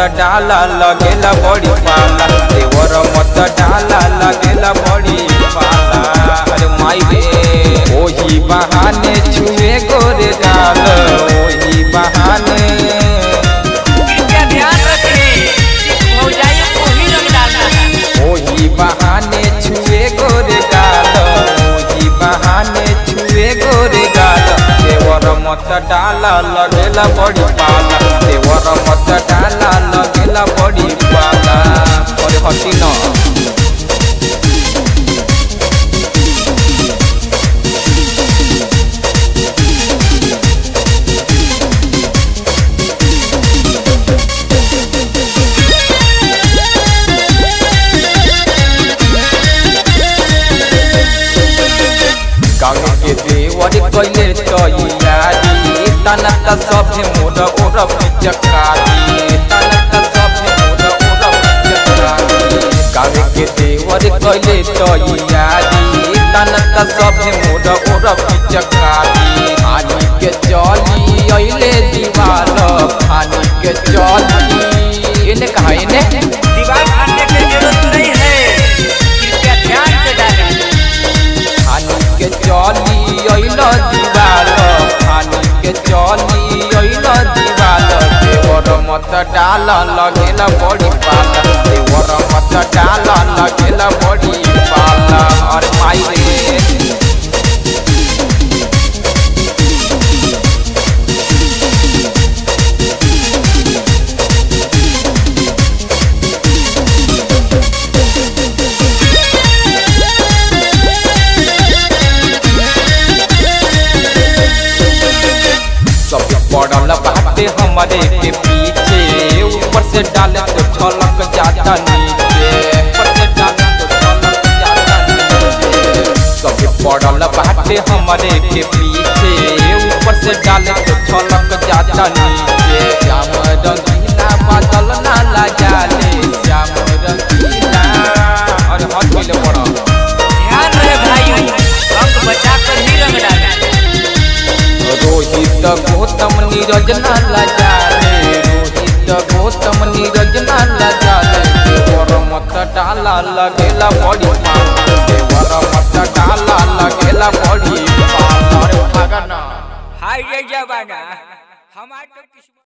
डाला लगेला बड़ी पाला देवर मत डाला लगेला बड़ी पाला अरे माई रे ओही बहाने छुए गोरे डाल ओही बहाने कृपया ध्यान रखें भौजाइयों को ही रंग डालना है ओही बहाने छुए गोरे गाल ओही बहाने छुए गोरे गाल देवर मत डाला लगेला बड़ी पाला देवर मत डाला लगेला बड़ी पाला अरे हटी न गाँव के देवर कैले तैयारी तनक सभे मोर ओर पिचकारी तनक सभे मोर ओर पिचकारी गाँव के देवर कैले तैयारी तनक सभे मोर ओर पिचकारी पानी के चली अइले दीवार पानी के चली इन्हें कहा इन्हें दीवार फाड़ने की जरूरत नहीं है कृपया ध्यान से डालें पानी के चली अइल दीवाल पानी के चली अइल दीवाल देवर मत डाल लगेला बड़ी पाला देवर मत डाल लगेला बड़ी पाला और माई रे सब पड़ल बाटे हमारे के पीछे ऊपर से डाले तो छलक जाता नीचे ऊपर से डाले तो छलक जाता नीचे सब पड़ल बाटे हमारे के पीछे ऊपर से डाले तो छलक जाता नीचे श्याम रंगीला बादल ना लगा ले श्याम रंगीला अरे हट गइले बड़ा ध्यान रहे भाइयों रंग बचा कर ही रंग डालें रोहित गौतम नीरज ना लजाले रोहित गौतम नीरज ना लजाले देवर मत डाला लगेला बड़ी पाला देवर मत डाला लगेला बड़ी पाला अरे भागना हाय जय जवाना हमारे तो किस्मत